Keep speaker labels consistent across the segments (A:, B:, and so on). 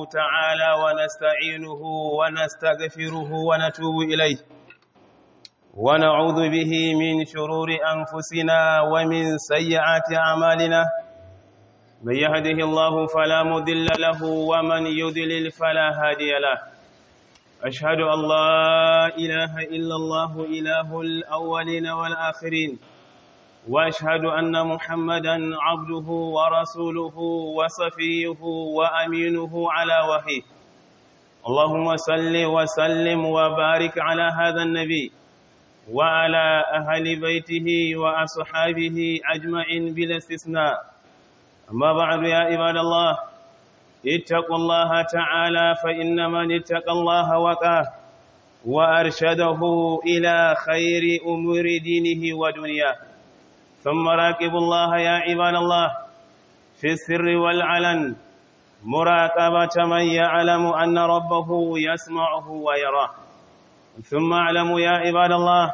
A: تعالى ونستعينه ونستغفره ونتوب إليه ونعوذ به من شرور أنفسنا ومن سيئات أعمالنا من يهده الله فلا مضل له ومن يضلل فلا هادي له أشهد أن لا إله إلا الله إله الأولين والآخرين وأشهد أن محمدا عبده ورسوله وصفيه وأمينه على وحيه اللهم صل وسلم وبارك على هذا النبي وعلى أهل بيته وأصحابه أجمعين بلا استثناء أما بعد يا عباد الله اتقوا الله تعالى فإن من اتقى الله وقاه وأرشده إلى خير أمور دينه ودنياه ثم راقبوا الله يا عباد الله في السر والعلن مراقبة من يعلم أن ربه يسمعه ويراه ثم اعلموا يا عباد الله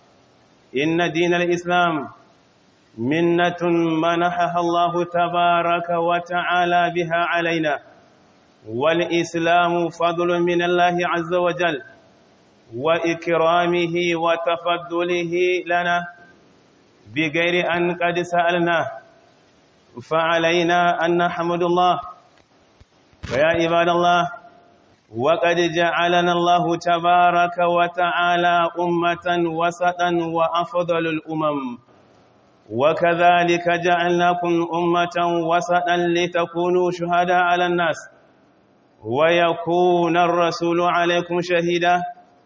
A: إن دين الإسلام منة منحها الله تبارك وتعالى بها علينا والإسلام فضل من الله عز وجل وإكرامه وتفضله لنا بغير أن قد سألناه فعلينا أن نحمد الله فيا عباد الله وقد جعلنا الله تبارك وتعالى أمة وسطا وأفضل الأمم وكذلك جعلناكم أمة وسطا لتكونوا شهداء على الناس ويكون الرسول عليكم شهيدا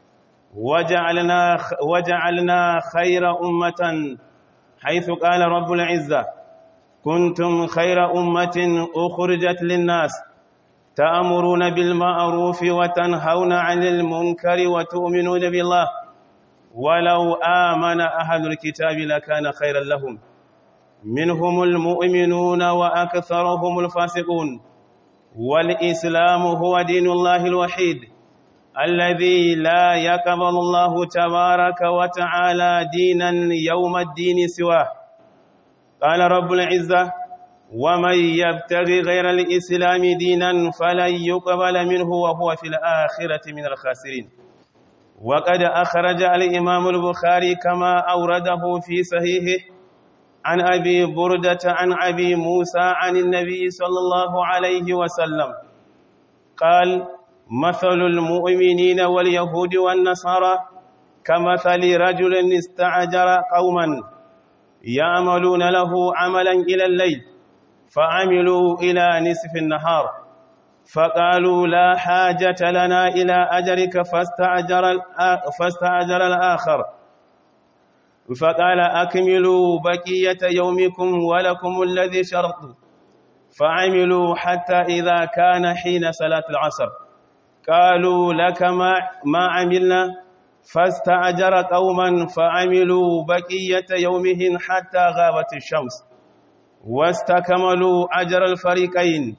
A: وجعلنا وجعلنا خير أمة حيث قال رب العزة كنتم خير أمة أخرجت للناس تأمرون بالمعروف وتنهون عن المنكر وتؤمنون بالله ولو آمن أهل الكتاب لكان خيرا لهم منهم المؤمنون وأكثرهم الفاسقون والإسلام هو دين الله الوحيد الذي لا يقبل الله تبارك وتعالى دينا يوم الدين سواه قال رب العزة ومن يبتغي غير الإسلام دينا فلن يقبل منه وهو في الآخرة من الخاسرين وقد أخرج الإمام البخاري كما أورده في صحيحه عن أبي بردة عن أبي موسى عن النبي صلى الله عليه وسلم قال مثل المؤمنين واليهود والنصارى كمثل رجل استعجر قوما يعملون له عملا إلى الليل فعملوا إلى نصف النهار فقالوا لا حاجة لنا إلى أجرك فاستعجر, فاستعجر الآخر فقال أكملوا بقية يومكم ولكم الذي شرط فعملوا حتى إذا كان حين صلاة العصر قالوا لك ما, ما عملنا فاستعجر قوما فعملوا بقية يومهم حتى غابت الشمس واستكملوا أجر الفريقين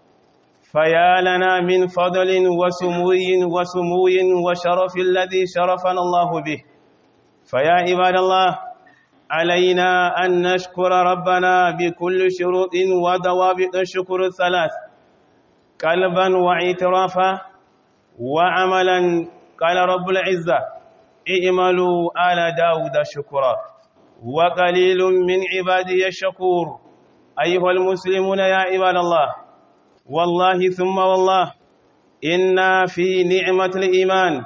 A: فيا لنا من فضل وسموي وسموي وشرف الذي شرفنا الله به فيا عباد الله علينا أن نشكر ربنا بكل شروط وضوابط الشكر الثلاث قلبا واعترافا وعملا قال رب العزة اعملوا آل داود شكرا وقليل من عبادي الشكور أيها المسلمون يا عباد الله والله ثم والله إنا في نعمة الإيمان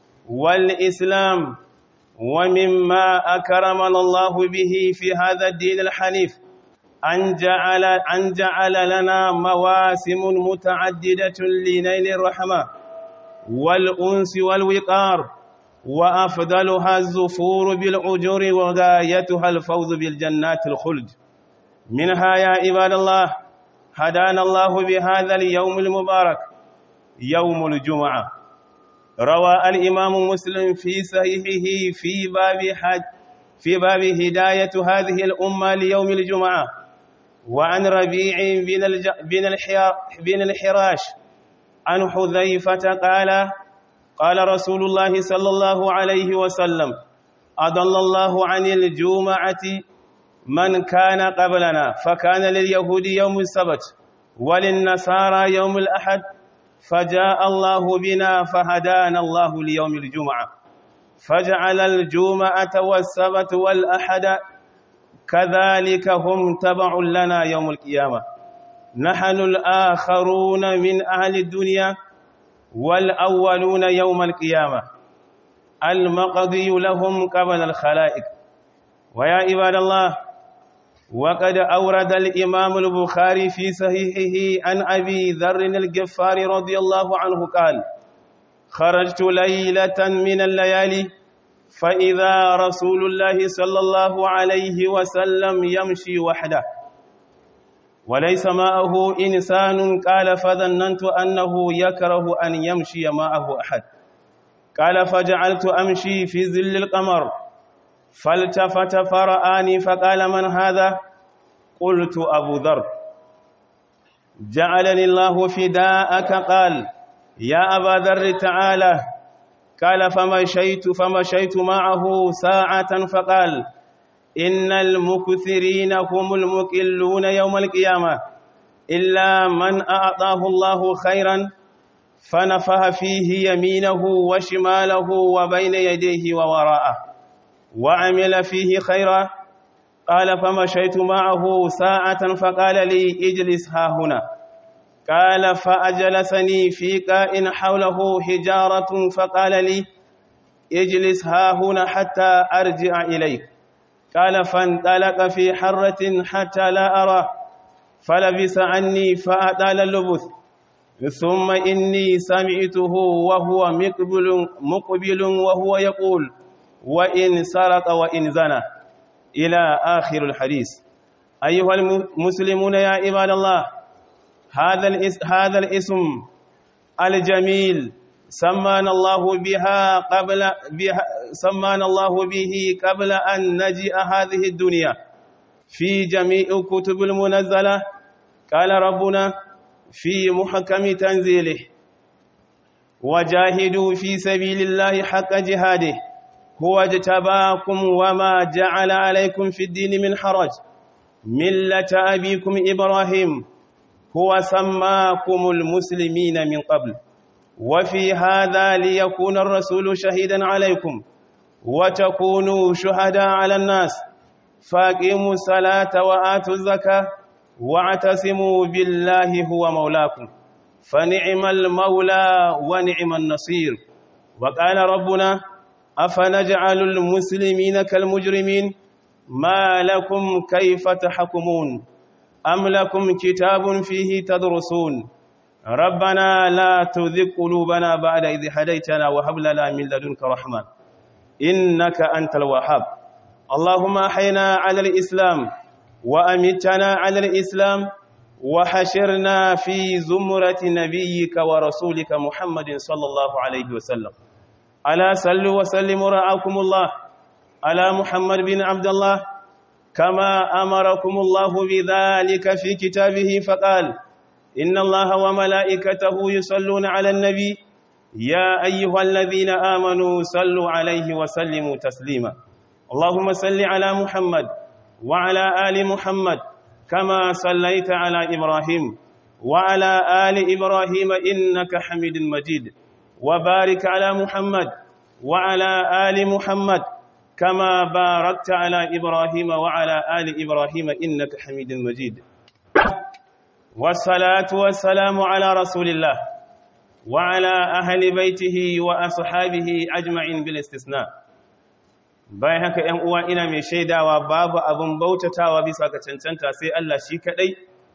A: والإسلام ومما أكرمنا الله به في هذا الدين الحنيف أن جعل, أن جعل لنا مواسم متعددة لنيل الرحمة والأنس والوقار وأفضلها الزفور بالأجور وغايتها الفوز بالجنات الخلد منها يا عباد الله هدانا الله بهذا اليوم المبارك يوم الجمعة روى الإمام مسلم في صحيحه في باب حج في باب هداية هذه الأمة ليوم الجمعة وعن ربيع بن, الج... بن, الحيا... بن الحراش عن حذيفة قال قال رسول الله صلى الله عليه وسلم أضل الله عن الجمعة من كان قبلنا فكان لليهود يوم السبت وللنصارى يوم الأحد فجاء الله بنا فهدانا الله ليوم الجمعة فجعل الجمعة والسبت والأحد كذلك هم تبع لنا يوم القيامة نحن الآخرون من أهل الدنيا والأولون يوم القيامة المقضي لهم قبل الخلائق ويا عباد الله وقد أورد الإمام البخاري في صحيحه عن أبي ذر الجفار رضي الله عنه قال خرجت ليلة من الليالي فإذا رسول الله صلى الله عليه وسلم يمشي وحده وليس معه إنسان قال فظننت أنه يكره أن يمشي معه أحد قال فجعلت أمشي في ظل القمر فالتفت فرآني فقال من هذا قلت أبو ذر جعلني الله فداءك قال يا أبا ذر تعالى قال فمشيت فمشيت معه ساعة فقال إن المكثرين هم المكلون يوم القيامة إلا من أعطاه الله خيرا فنفه فيه يمينه وشماله وبين يديه ووراءه وعمل فيه خيرا قال فمشيت معه ساعة فقال لي اجلس ها هنا قال فأجلسني في كائن حوله حجارة فقال لي اجلس ها هنا حتى أرجع إليك قال فانطلق في حرة حتى لا أرى فلبس عني فأطال اللبث ثم إني سمعته وهو مقبل, مقبل وهو يقول وإن سرق وإن زنى إلى آخر الحديث أيها المسلمون يا عباد الله هذا الاسم, هذا الاسم الجميل سمانا الله بها قبل بها سمانا الله به قبل أن نجيء هذه الدنيا في جميع كتب المنزلة قال ربنا في محكم تنزيله وجاهدوا في سبيل الله حق جهاده هو اجتباكم وما جعل عليكم في الدين من حرج ملة أبيكم إبراهيم هو سماكم المسلمين من قبل وفي هذا ليكون الرسول شهيدا عليكم وتكونوا شهداء على الناس فاقيموا الصلاة وآتوا الزكاة واعتصموا بالله هو مولاكم فنعم المولى ونعم النصير وقال ربنا أفنجعل المسلمين كالمجرمين ما لكم كيف تحكمون أم لكم كتاب فيه تدرسون ربنا لا تذق قلوبنا بعد إذ هديتنا وهب لنا من لدنك رحمة إنك أنت الوهاب اللهم أحينا على الإسلام وأمتنا على الإسلام وحشرنا في زمرة نبيك ورسولك محمد صلى الله عليه وسلم ألا صلوا وسلموا رعاكم الله على محمد بن عبد الله كما أمركم الله بذلك في كتابه فقال إن الله وملائكته يصلون على النبي يا أيها الذين آمنوا صلوا عليه وسلموا تسليما اللهم صل على محمد وعلى آل محمد كما صليت على إبراهيم وعلى آل إبراهيم إنك حميد مجيد وبارك على محمد وعلى آل محمد كما باركت على إبراهيم وعلى آل إبراهيم إنك حميد مجيد والصلاة والسلام على رسول الله وعلى أهل بيته وأصحابه أجمعين بالاستثناء bayan haka ‘yan uwa ina mai shaidawa babu abin bautatawa bisa ga cancanta sai Allah shi kaɗai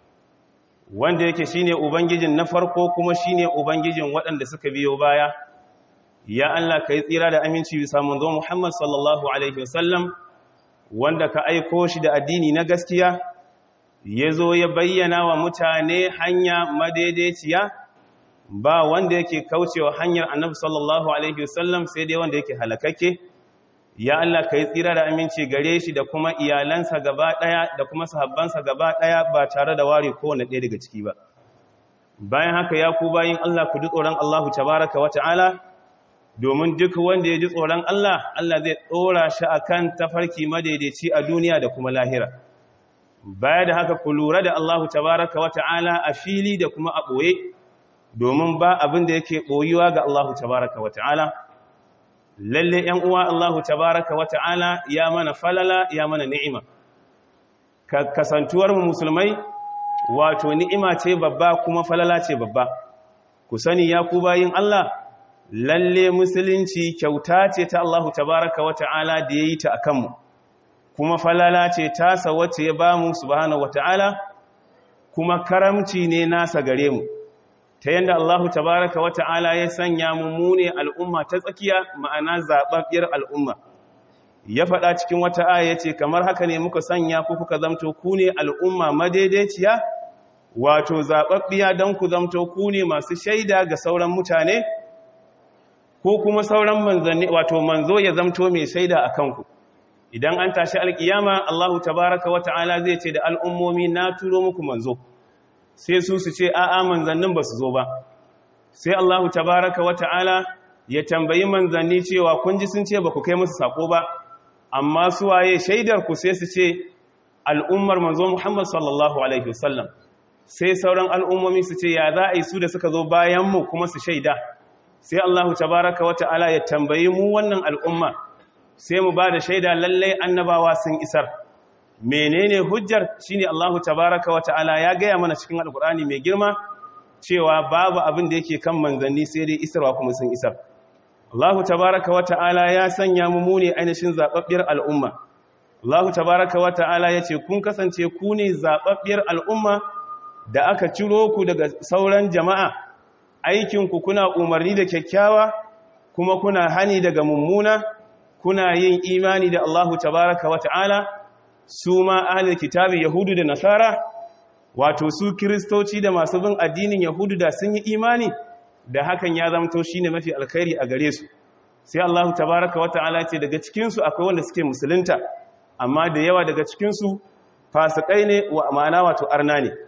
A: wanda yake shine ubangijin na farko kuma shine ubangijin waɗanda suka biyo baya ya Allah ka yi tsira da aminci bisa manzo Muhammad sallallahu alaihi wasallam wanda ka aiko shi da addini na gaskiya ya zo ya bayyana wa mutane hanya madaidaiciya ba wanda yake kaucewa hanyar annabi sallallahu alaihi wasallam sai dai wanda yake halakakke ya Allah ka yi tsira da aminci gare shi da kuma iyalansa gaba ɗaya da kuma sahabbansa gaba ɗaya ba tare da ware kowane ɗaya daga ciki ba bayan haka ya ku bayin Allah ku ji tsoron Allahu tabaraka wa ta'ala domin duk wanda ya ji tsoron Allah Allah zai ɗora shi akan tafarki madaidaici a duniya da kuma lahira baya da haka ku lura da Allahu tabaraka wa ta'ala a fili da kuma a ɓoye domin ba abin da yake ɓoyuwa ga Allah tabaraka wa ta'ala lalle ‘yan uwa Allah tabaraka wa ta'ala ya mana falala ya mana ni'ima kasantuwar mu musulmai wato ni'ima ce babba kuma falala ce babba ku sani ya ku bayin Allah lalle musulunci kyauta ce ta Allah tabaraka wa ta'ala da ya yi ta a kanmu kuma falala ce tasa wacce ya ba mu subhanahu wa ta'ala kuma karamci ne nasa gare mu ta yadda Allah tabaraka wa ta'ala ya sanya mu mune al'umma ta tsakiya ma'ana zaɓaɓɓiyar al'umma ya faɗa cikin wata aya ya ce kamar haka ne muka sanya ku kuka zamto ku ne al'umma madaidaiciya wato zaɓaɓɓiya don ku zamto ku ne masu shaida ga sauran mutane ko kuma sauran manzanni wato manzo ya zamto mai shaida a kanku idan an tashi alkiyama Allahu tabaraka wa ta'ala zai ce da al'ummomi na turo muku manzo sai su su ce a'a manzannin ba su zo ba sai Allahu tabaraka wa ta'ala ya tambayi manzanni cewa kun ji sun ce ba ku kai musu sako ba amma su waye shaidar ku sai su ce al'ummar manzo Muhammad sallallahu alaihi wasallam sai sauran al'ummomi su ce ya za a yi su da suka zo bayan mu kuma su shaida sai Allahu tabaraka wa ta'ala ya tambayi mu wannan al'umma sai mu ba da shaida lallai annabawa sun isar menene hujjar shine Allahu tabaraka wa ta'ala ya gaya mana cikin alkur'ani mai girma cewa babu abin da yake kan manzanni sai dai isarwa kuma sun isar Allahu tabaraka wa ta'ala ya sanya mu mu ne ainihin zababbiyar al'umma Allahu tabaraka wa ta'ala yace kun kasance ku ne zababbiyar al'umma da aka ciro ku daga sauran jama'a aikin ku kuna umarni da kyakkyawa kuma kuna hani daga mummuna kuna yin imani da Allahu tabaraka wa ta'ala su ma ahlul kitabi yahudu da nasara wato su kristoci da masu bin addinin yahudu da sun yi imani da hakan ya zamto shine mafi alkhairi a gare su sai Allahu tabaraka wa ta'ala ce daga cikin su akwai wanda suke musulunta amma da yawa daga cikin su fasikai ne wa amana wato arna ne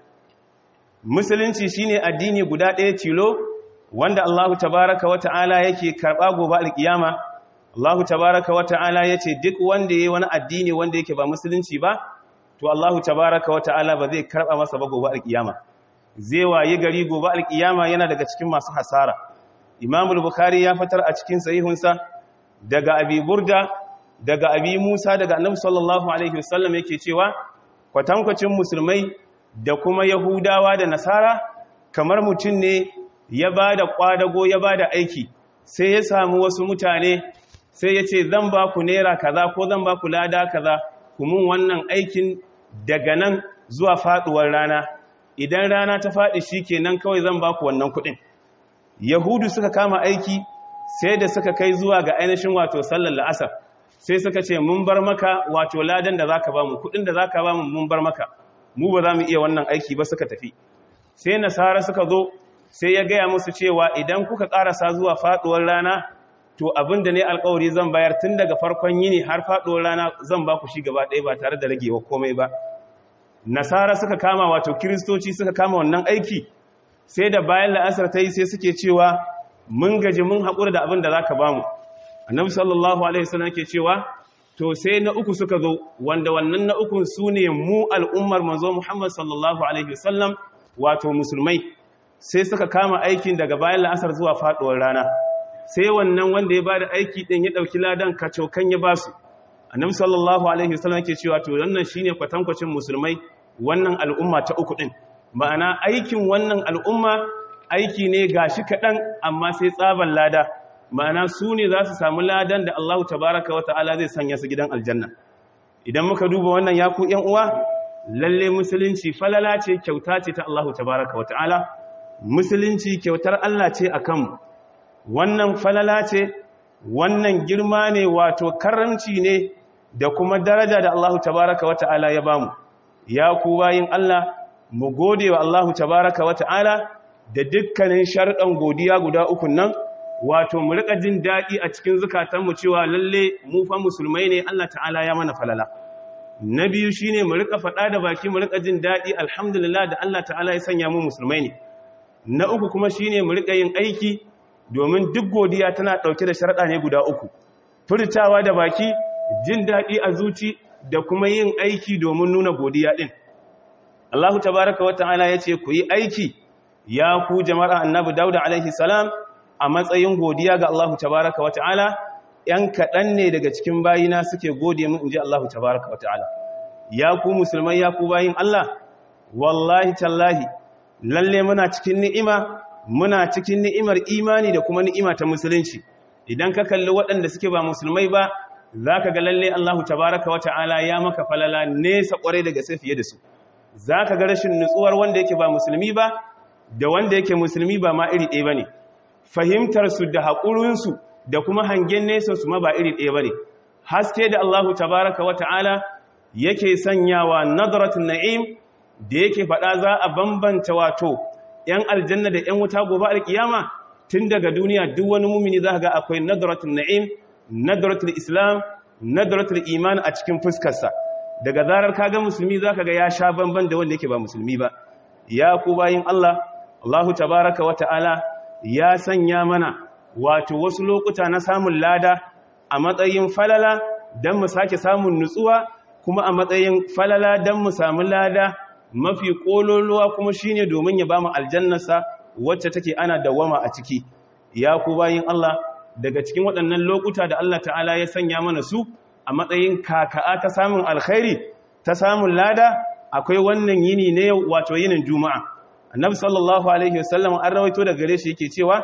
A: musulunci shine addini guda ɗaya tilo wanda Allahu tabaraka wa ta'ala yake karɓa gobe alkiyama Allah tabaraka wa ta'ala ya ce duk wanda ya yi wani addini wanda yake ba musulunci ba, to Allah tabaraka wa ta'ala ba zai karɓa masa ba gobe alƙiyama. Zai waye gari gobe alƙiyama yana daga cikin masu hasara. Imamul Bukhari ya fitar a cikin sahihunsa daga Abi Burda, daga Abi Musa, daga Annabi sallallahu alaihi wasallam yake cewa kwatankwacin musulmai da kuma Yahudawa da Nasara kamar mutum ne ya ba da kwadago ya ba da aiki sai ya samu wasu mutane sai ya ce zan ba ku naira kaza ko zan ba ku lada kaza mun wannan aikin daga nan zuwa faduwar rana idan rana ta faɗi shi kenan kawai zan ba ku wannan kuɗin yahudu suka kama aiki sai da suka kai zuwa ga ainihin wato sallar la'asar sai suka ce mun bar maka wato ladan da zaka ba mu kuɗin da zaka ba mu mun bar maka mu ba za mu iya wannan aiki ba suka tafi sai nasara suka zo sai ya gaya musu cewa idan kuka ƙarasa zuwa faɗuwar rana to abin da ne alkawari zan bayar tun daga farkon yini har faɗuwar rana zan ba ku shi gaba ɗaya ba tare da ragewa komai ba nasara suka kama wato kiristoci suka kama wannan aiki sai da bayan la'asar ta yi sai suke cewa mun gaji mun haƙura da abin da za ka ba mu annabi sallallahu alaihi wasallam ke cewa to sai na uku suka zo wanda wannan na ukun su ne mu al'ummar manzo muhammad sallallahu alaihi wasallam wato musulmai sai suka kama aikin daga bayan la'asar zuwa faɗuwar rana sai wannan wanda ya ba da aiki ɗin ya ɗauki ladan kacokan ya ba su annabi sallallahu alaihi wasallam yake cewa to wannan shine kwatankwacin musulmai wannan al'umma ta uku ɗin ma'ana aikin wannan al'umma aiki ne gashi kaɗan amma sai tsaban lada ma'ana su ne za su samu ladan da Allah tabaraka wa ta'ala zai sanya su gidan aljanna idan muka duba wannan ya ku ƴan uwa lalle musulunci falala ce kyauta ce ta Allah tabaraka wa ta'ala musulunci kyautar Allah ce akan mu wannan falala ce wannan girma ne wato karamci ne da kuma daraja da Allah tabaraka wa ta'ala ya bamu ya ku bayin Allah mu gode wa Allah tabaraka wa ta'ala da dukkanin sharɗan godiya guda uku nan wato mu rika jin daɗi a cikin zukatanmu cewa lalle mu fa musulmai ne Allah ta'ala ya mana falala na biyu shine mu rika faɗa da baki mu rika jin daɗi alhamdulillah da Allah ta'ala ya sanya mu musulmai ne na uku kuma shine mu rika yin aiki domin duk godiya tana ɗauke da sharaɗa ne guda uku furtawa da baki jin daɗi a zuci da kuma yin aiki domin nuna godiya ɗin Allahu tabaraka wata'ala ya ce ku yi aiki ya ku jama'ar annabi dauda alaihi salam a matsayin godiya ga Allahu tabaraka wa ta'ala ‘yan kaɗan ne daga cikin bayina suke gode mun in ji Allahu tabaraka wa ta'ala ya ku musulmai ya ku bayin Allah wallahi tallahi lalle muna cikin ni'ima muna cikin ni'imar imani da kuma ni'ima ta musulunci idan ka kalli waɗanda suke ba musulmai ba za ka ga lalle Allahu tabaraka wa ta'ala ya maka falala nesa ƙwarai daga sai fiye da su za ka ga rashin nutsuwar wanda yake ba musulmi ba da wanda yake musulmi ba ma iri ɗaya ba ne fahimtarsu da haƙurinsu da kuma hangen nesa su ma ba iri ɗaya ba ne haske da Allahu tabaraka wa ta'ala yake sanyawa nadratun na'im da yake faɗa za a bambanta wato ‘yan aljanna da ‘yan wuta gobe alkiyama tun daga duniya duk wani mumini za ga akwai nadratun na'im nadaratul islam nadaratul iman a cikin fuskarsa daga zarar kaga musulmi zaka ga ya sha banban da wanda yake ba musulmi ba ya ku bayin Allah Allahu tabaaraka wata'ala ya sanya mana wato wasu lokuta na samun lada a matsayin falala dan mu sake samun nutsuwa kuma a matsayin falala dan mu samu lada mafi kololuwa kuma shine domin ya bamu aljannarsa wacce take ana dawama a ciki ya ku bayin Allah daga cikin waɗannan lokuta da Allah ta'ala ya sanya mana su a matsayin kaka'a ta samun alkhairi ta samun lada akwai wannan yini ne wato yinin juma'a annabi sallallahu alaihi wasallam an rawaito da gare shi yake cewa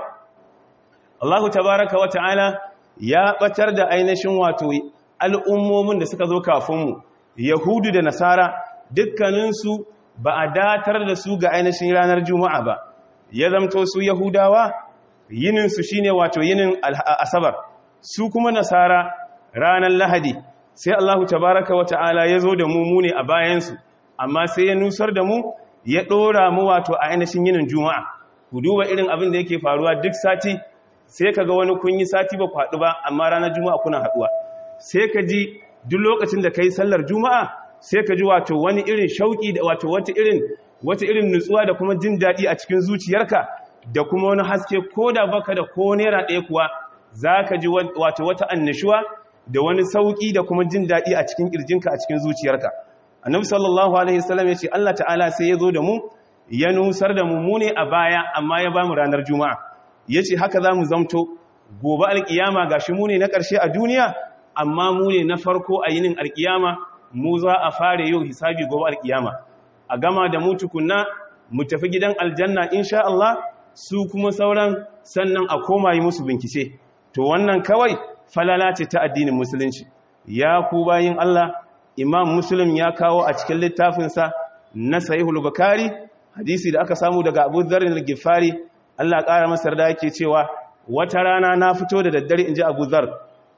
A: Allah tabaraka wa ta'ala ya batar da ainihin wato al'ummomin da suka zo kafin mu yahudu da nasara dukkaninsu ba a datar da su ga ainihin ranar juma'a ba ya zamto su yahudawa yininsu shi ne wato yinin asabar su kuma nasara ranar lahadi sai allahu tabaraka wa ta'ala ya zo da mu mu ne a bayansu amma sai ya nusar da mu ya ɗora mu wato a ainihin yinin juma'a ku duba irin abin da yake faruwa duk sati sai ka ga wani kun yi sati ba kwaɗu ba amma ranar juma'a kuna haɗuwa sai ka ji duk lokacin da ka yi sallar juma'a sai ka ji wato wani irin shauƙi da wato wata irin wata irin nutsuwa da kuma jin daɗi a cikin zuciyarka da kuma wani haske ko da baka da ko naira ɗaya kuwa za ka ji wato wata annashuwa da wani sauƙi da kuma jin daɗi a cikin ƙirjinka a cikin zuciyarka annabi sallallahu alaihi wasallam ya ce Allah ta'ala sai ya zo da mu ya nusar da mu mu ne a baya amma ya ba mu ranar juma'a ya ce haka za mu zamto gobe alƙiyama ga shi mu ne na ƙarshe a duniya amma mu ne na farko a yinin alƙiyama mu za a fara yau hisabi gobe alƙiyama a gama da mu tukunna mu tafi gidan aljanna insha Allah su kuma sauran sannan a koma yi musu bincike to wannan kawai falala ce ta addinin musulunci ya ku bayin Allah imam muslim ya kawo a cikin littafinsa na sahihul bukhari hadisi da aka samu daga abu dharr al-ghifari Allah ƙara masa da yake cewa wata rana na fito da daddare inji abu dharr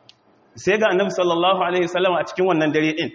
A: sai ga annabi sallallahu alaihi wasallam a cikin wannan dare din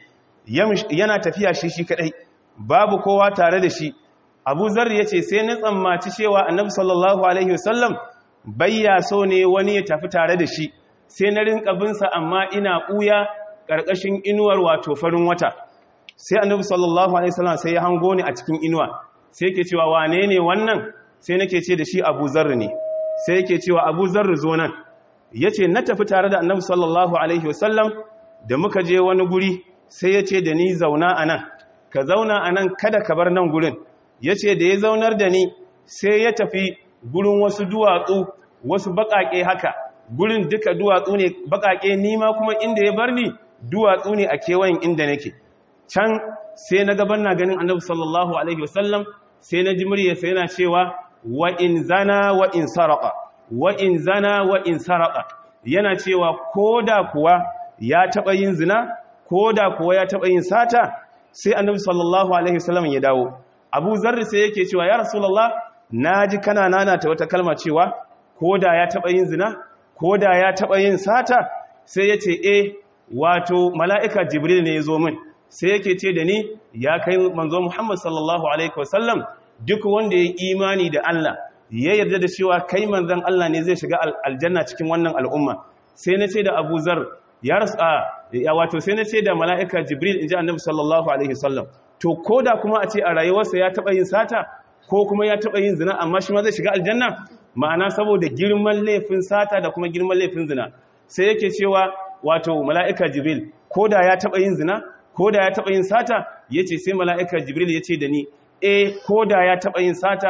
A: yana tafiya shi shi kadai babu kowa tare da shi abu zar ya ce sai na tsammaci cewa annabi sallallahu alaihi wasallam bayya so ne wani ya tafi tare da shi sai na rinka binsa amma ina ɓuya ƙarƙashin inuwar wato farin wata sai annabi sallallahu alaihi wasallam sai ya hango ni a cikin inuwa sai yake cewa wane ne wannan sai nake ce da shi abu zar ne sai yake cewa abu zar zo nan ya ce na tafi tare da annabi sallallahu alaihi wasallam da muka je wani guri sai ya ce da ni zauna a nan ka zauna a nan kada ka bar nan gurin ya ce da ya zaunar da ni sai ya tafi gurin wasu duwatsu wasu baƙaƙe haka gurin duka duwatsu ne baƙaƙe nima kuma inda ya bar ni duwatsu ne a kewayen inda nake can sai na gaban na ganin annabi sallallahu alaihi wasallam sai na ji murya sai yana cewa wa in zana wa in sarqa wa in zana wa in sarqa yana cewa koda kuwa ya taba yin zina koda kuwa ya taba yin sata sai annabi sallallahu alaihi wasallam ya dawo abu zarri sai yake cewa ya rasulullah naji kana nana ta wata kalma cewa koda ya taba yin zina koda ya taba yin sata sai yace eh wato mala'ika jibril ne ya zo min sai yake ce da ni ya kai manzo Muhammad sallallahu alaihi wasallam duk wanda ya imani da Allah ya yarda da cewa kai manzon Allah ne zai shiga aljanna cikin wannan al'umma sai na ce da Abu Zar ya rasu ya wato sai na ce da mala'ika Jibril inji Annabi sallallahu alaihi wasallam to koda kuma a ce a rayuwarsa ya taba yin sata ko kuma ya taba yin zina amma shi ma zai shiga aljanna ma'ana saboda girman laifin sata da kuma girman laifin zina sai yake cewa wato mala'ika Jibril koda ya taba yin zina ko da ya taɓa yin sata ya ce sai mala'ikar jibril ya ce da ni e ko da ya taɓa yin sata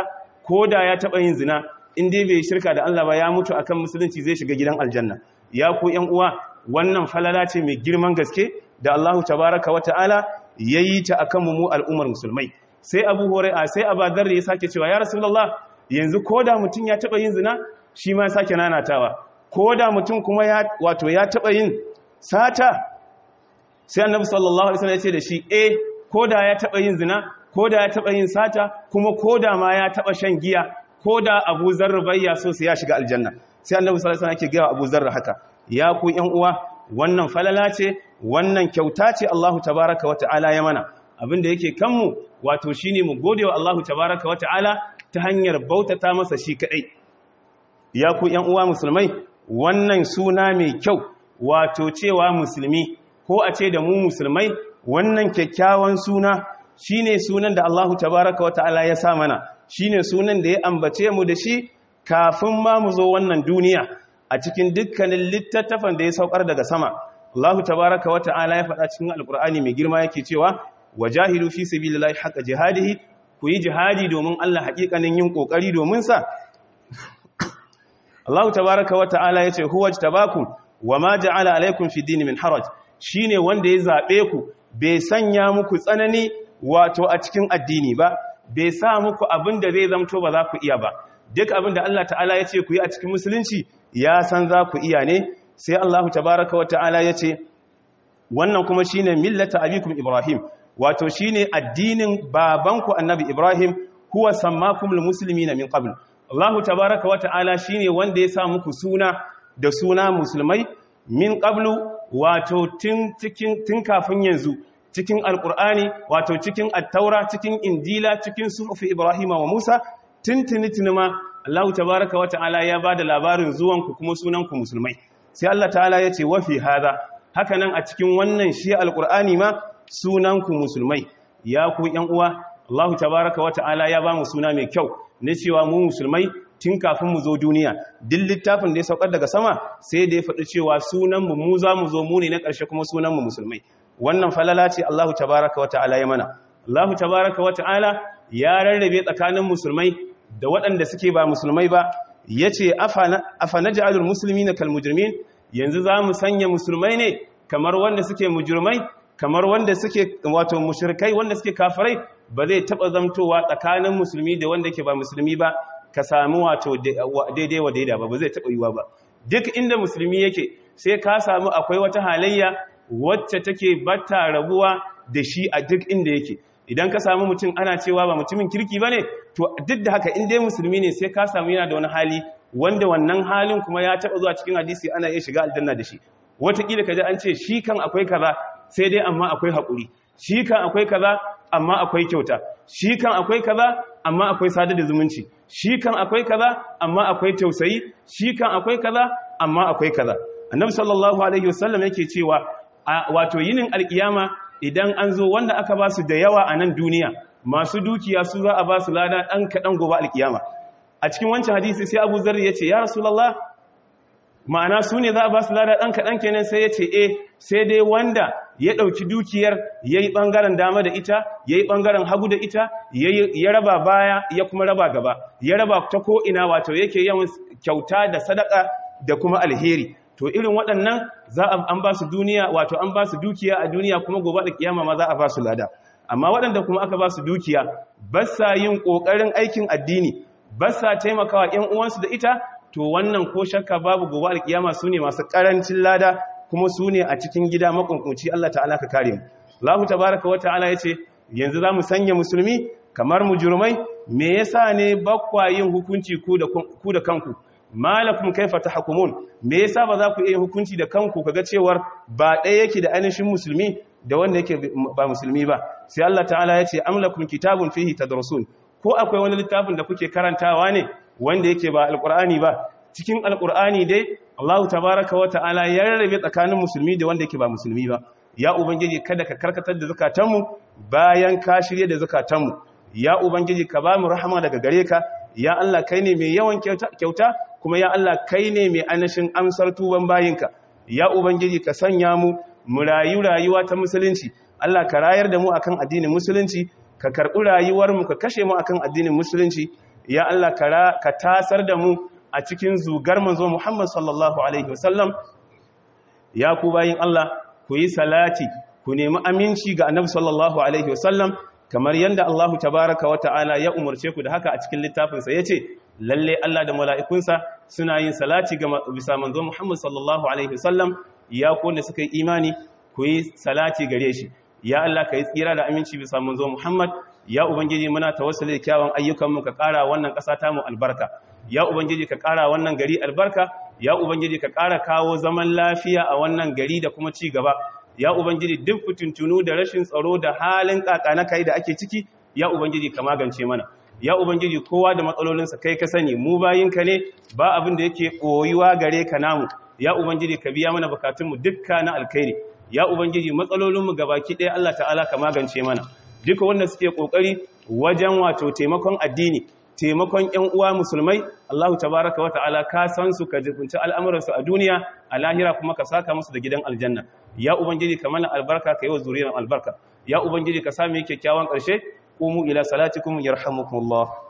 A: ko da ya taɓa yin zina in dai bai shirka da Allah ba ya mutu akan musulunci zai shiga gidan aljanna ya ku ƴan uwa wannan falala ce mai girman gaske da Allahu tabaraka wa ta'ala yayi ta akan mu al'ummar musulmai sai Abu Hurairah sai Abu Dharr ya sake cewa ya Rasulullah yanzu ko da mutum ya taɓa yin zina shi ma sake nanatawa ko da mutum kuma ya wato ya taɓa yin sata sai annabi sallallahu alaihi wasallam ya ce da shi eh ko da ya taɓa yin zina ko da ya taɓa yin sata kuma ko da ma ya taɓa shan giya ko da abu zarra bayya so sai ya shiga aljanna sai annabi sallallahu alaihi wasallam yake gaya abu zarra haka ya ku ƴan uwa wannan falala ce wannan kyauta ce Allahu tabaaraka wata'ala ya mana abinda yake kanmu wato shine mu gode wa Allahu tabaaraka wata'ala ta hanyar bautata masa shi kadai ya ku ƴan uwa musulmai wannan suna mai kyau wato cewa musulmi ko a ce da mu musulmai wannan kyakkyawan suna shine sunan da Allahu tabaraka wa ta'ala ya sa mana shine sunan da ya ambace mu da shi kafin ma mu zo wannan duniya a cikin dukkanin littattafan da ya saukar daga sama Allahu tabaraka wa ta'ala ya faɗa cikin alkur'ani mai girma yake cewa wajahidu fi sabilillahi haqqa jihadihi ku yi jihadi domin Allah haƙiƙanin yin ƙoƙari domin sa Allahu tabaraka wa ta'ala yace huwa tabakum wama ja'ala alaykum fi dini min haraj shine wanda ya zabe ku bai sanya muku tsanani wato a cikin addini ba bai sa muku abin da zai zamto ba za ku iya ba duk abin da Allah ta'ala ya ce ku yi a cikin musulunci ya san za ku iya ne sai Allah tabaraka wa ta'ala ya ce wannan kuma shine millata abikum ibrahim wato shine addinin babanku annabi ibrahim huwa sammakumul muslimina min qabl Allah tabaraka wa ta'ala shine wanda ya sa muku suna da suna musulmai min qablu wato tun cikin tun kafin yanzu cikin alkur'ani wato cikin attaura cikin injila cikin sufi ibrahima wa musa tuntuni tunima allahu tabaraka wa ta'ala ya ba da labarin zuwanku kuma sunanku musulmai sai allah ta'ala ya ce wafi hada hakanan a cikin wannan shi alkur'ani ma sunanku musulmai ya ku yan uwa allahu tabaraka wa ta'ala ya ba mu suna mai kyau na cewa mu musulmai tun kafin mu zo duniya duk littafin da ya saukar daga sama sai da ya faɗi cewa sunanmu mu za mu zo mu ne na ƙarshe kuma sunanmu musulmai wannan falala ce Allahu tabaraka wa ta'ala ya mana Allahu tabaraka wa ta'ala ya rarrabe tsakanin musulmai da waɗanda suke ba musulmai ba yace afa naj'alul muslimina kal mujrimin yanzu za mu sanya musulmai ne kamar wanda suke mujrimai kamar wanda suke wato mushrikai wanda suke kafirai ba zai taba zamtowa tsakanin musulmi da wanda ke ba musulmi ba ka samu wato daidai wa daida ba ba zai taba yiwa ba duk inda musulmi yake sai ka samu akwai wata halayya wacce take bata rabuwa da shi a duk inda yake idan ka samu mutum ana cewa ba mutumin kirki bane to duk da haka in dai musulmi ne sai ka samu yana da wani hali wanda wannan halin kuma ya taba zuwa cikin hadisi ana iya shiga aljanna da shi wataƙila ka ji an ce shi kan akwai kaza sai dai amma akwai haƙuri shi kan akwai kaza amma akwai kyauta shi kan akwai kaza amma akwai sada da zumunci shi kan akwai kaza amma akwai tausayi shi kan akwai kaza amma akwai kaza annabi sallallahu alaihi wasallam yake cewa wato yinin alkiyama idan an zo wanda aka ba su da yawa a nan duniya masu dukiya su za a ba su lada ɗan kaɗan gobe alkiyama a cikin wancan hadisi sai abu zarri ya ce ya rasulallah ma'ana su ne za a ba su lada ɗan kaɗan kenan sai ya ce e sai dai wanda ya ɗauki dukiyar ya yi ɓangaren dama da ita ya yi ɓangaren hagu da ita ya raba baya ya kuma raba gaba ya raba ta ko'ina wato yake yawan kyauta da sadaka da kuma alheri to irin waɗannan za a an ba su duniya wato an ba su dukiya a duniya kuma gobe da kiyama ma za a ba su lada amma waɗanda kuma aka ba su dukiya ba sa yin ƙoƙarin aikin addini ba sa taimakawa ƴan uwansu da ita to wannan ko shakka babu gobe alkiyama su ne masu ƙarancin lada kuma su ne a cikin gida makunkunci Allah ta'ala ka kare mu Allah tabaraka wa ta'ala yace yanzu za mu sanya musulmi kamar mujrimai me yasa ne bakwa yin hukunci ku da ku da kanku malakum kaifa tahkumun me yasa ba za ku iya hukunci da kanku kaga cewar ba ɗaya yake da ainihin musulmi da wanda yake ba musulmi ba sai Allah ta'ala ya ce amlakum kitabun fihi tadrusun ko akwai wani littafin da kuke karantawa ne wanda yake ba alqur'ani ba cikin alqur'ani dai Allah tabaaraka wa ta'ala ya rarrabe tsakanin musulmi da wanda yake ba musulmi ba ya ubangiji kada ka karkatar da zakatanmu bayan ka shirye da zakatanmu ya ubangiji ka ba mu rahama daga gare ka ya Allah kai ne mai yawan kyauta kuma ya Allah kai ne mai anashin amsar tuban bayinka ya ubangiji ka sanya mu mu rayu rayuwa ta musulunci Allah ka rayar da mu akan addinin musulunci ka karɓi rayuwar mu ka kashe mu akan addinin musulunci ya Allah ka tasar da mu a cikin zugar manzo Muhammad sallallahu alaihi wasallam ya ku bayin Allah ku yi salati ku nemi aminci ga annabi sallallahu alaihi wasallam kamar yadda Allah tabaraka wa ta'ala ya umarce ku da haka a cikin littafinsa yace lalle Allah da mala'ikunsa suna yin salati ga bisa manzo Muhammad sallallahu alaihi wasallam ya ku wanda suka yi imani ku yi salati gare shi ya Allah ka yi tsira da aminci bisa manzo Muhammad ya ubangiji muna tawassuli da kyawun ayyukan mu ka ƙara wannan ƙasa ta mu albarka ya ubangiji ka ƙara wannan gari albarka ya ubangiji ka ƙara kawo zaman lafiya a wannan gari da kuma ci gaba ya ubangiji duk fitintunu da rashin tsaro da halin kaka na kai da ake ciki ya ubangiji ka magance mana ya ubangiji kowa da matsalolinsa kai ka sani mu bayinka ne ba abin da yake koyuwa gare ka namu ya ubangiji ka biya mana bukatunmu dukka na alkhairi ya ubangiji matsalolinmu gabaki ɗaya Allah ta'ala ka magance mana duka wanda suke kokari wajen wato taimakon addini taimakon ƴan uwa musulmai Allah tabaraka wa ta'ala ka san su ka jibunci al'amuransu a duniya a lahira kuma ka saka musu da gidan aljanna ya ubangiji ka mana albarka ka yi wa zuriyar albarka ya ubangiji ka sami kyakkyawan ƙarshe qumu ila salatikum yarhamukumullah